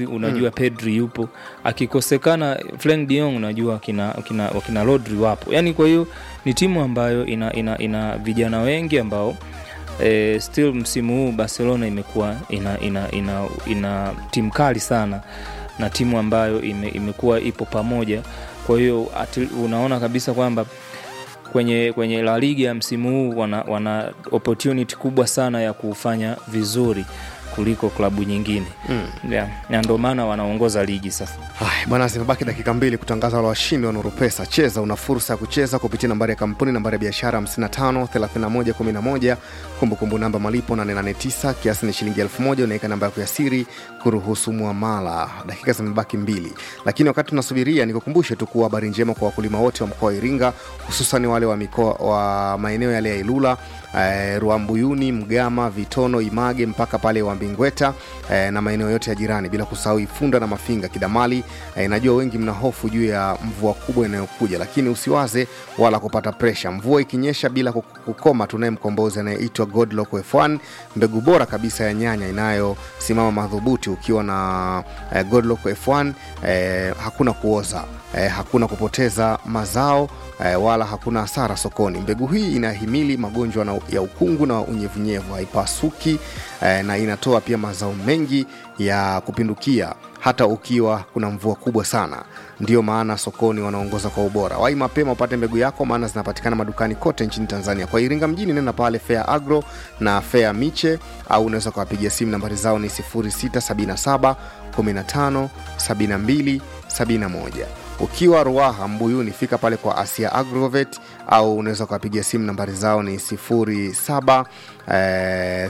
Rodri unajua Pedri yupo, akikosekana Frank de Jong unajua kina, kina, kina Rodri wapo. Yani kwa hiyo ni timu ambayo ina, ina, ina vijana wengi ambao eh, still msimu huu Barcelona imekuwa ina, ina, ina, ina timu kali sana na timu ambayo ime, imekuwa ipo pamoja. Kwa hiyo ati- unaona kabisa kwamba kwenye, kwenye La Liga ya msimu huu wana, wana opportunity kubwa sana ya kufanya vizuri kuliko klabu nyingine mm. yeah. na ndio maana wanaongoza ligi sasa. Haya bwana, zimebaki dakika mbili kutangaza wale washindi wa Nuru Pesa. Cheza, una fursa ya kucheza kupitia nambari ya kampuni, nambari ya biashara 55 31 11, kumbukumbu namba malipo 889, kiasi ni shilingi 1000. Unaweka namba yako ya siri kuruhusu muamala. Dakika zimebaki mbili, lakini wakati tunasubiria, nikukumbushe tu kuwa habari njema kwa wakulima wote wa mkoa wa Iringa, hususan wale wa mikoa wa maeneo yale ya Ilula eh, Ruambuyuni, Mgama, Vitono, Image mpaka pale Wambingweta eh, na maeneo yote ya jirani, bila kusahau Ifunda na Mafinga, Kidamali. Eh, najua wengi mna hofu juu ya mvua kubwa inayokuja, lakini usiwaze wala kupata presha. Mvua ikinyesha bila kuk- kukoma, tunaye mkombozi anayeitwa Godlock F1, mbegu bora kabisa ya nyanya inayosimama madhubuti. Ukiwa na eh, Godlock F1 eh, hakuna kuoza eh, hakuna kupoteza mazao eh, wala hakuna hasara sokoni. Mbegu hii inahimili magonjwa na, ya ukungu na unyevunyevu, haipasuki eh, na inatoa pia mazao mengi ya kupindukia hata ukiwa kuna mvua kubwa sana. Ndiyo maana sokoni wanaongoza kwa ubora. Wai mapema upate mbegu yako, maana zinapatikana madukani kote nchini Tanzania. Kwa Iringa mjini, nenda pale Fair Agro na Fair Miche, au unaweza kuwapigia simu, nambari zao ni 0677 15 72 71 ukiwa Ruaha Mbuyuni, fika pale kwa Asia Agrovet au unaweza ukawapigia simu nambari zao ni 07 eh,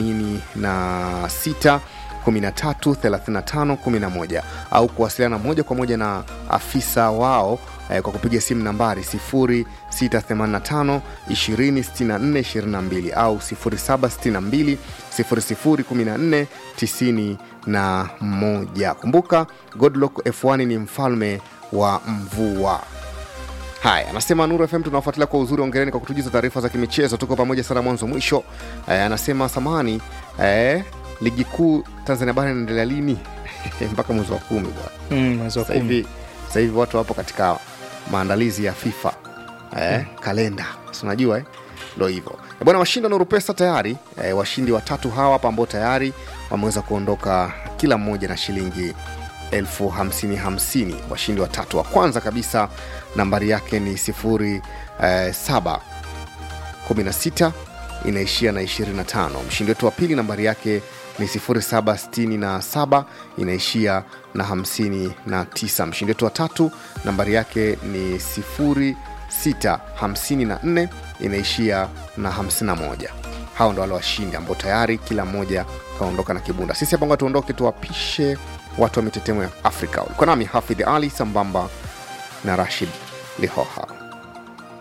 86 13 35 11 au kuwasiliana moja kwa moja na afisa wao eh, kwa kupiga simu nambari 0685 2064 22 au 0762 0014 91. Kumbuka Godlock F1 ni mfalme wa mvua. Haya, anasema Nuru FM tunawafuatilia kwa uzuri, ongereni kwa kutujuza taarifa za kimichezo, tuko pamoja sana mwanzo mwisho. Eh, anasema samani eh, ligi kuu Tanzania bara inaendelea lini? mpaka mwezi wa kumi bwana. Mm, mwezi wa Sasa kumi. hivi sasa hivi watu wapo katika maandalizi ya FIFA eh, kalenda si unajua eh? ndo hivyo Eh, bwana. Washindi wa Nuru Pesa tayari eh, washindi watatu hawa hapa ambao tayari wameweza kuondoka kila mmoja na shilingi elfu hamsini hamsini. Washindi watatu, wa kwanza kabisa nambari yake ni sifuri eh, saba 16 inaishia na 25. Mshindi wetu wa pili nambari yake ni 0767 inaishia na 59. Mshindi wetu wa tatu nambari yake ni 0654 inaishia na 51. Hao ndo wale washindi ambao tayari kila mmoja kaondoka na kibunda. Sisi hapa ngoja tuondoke, tuwapishe watu wa mitetemo ya Afrika. Ulikuwa nami Hafidh Ali sambamba na Rashid Lihoha.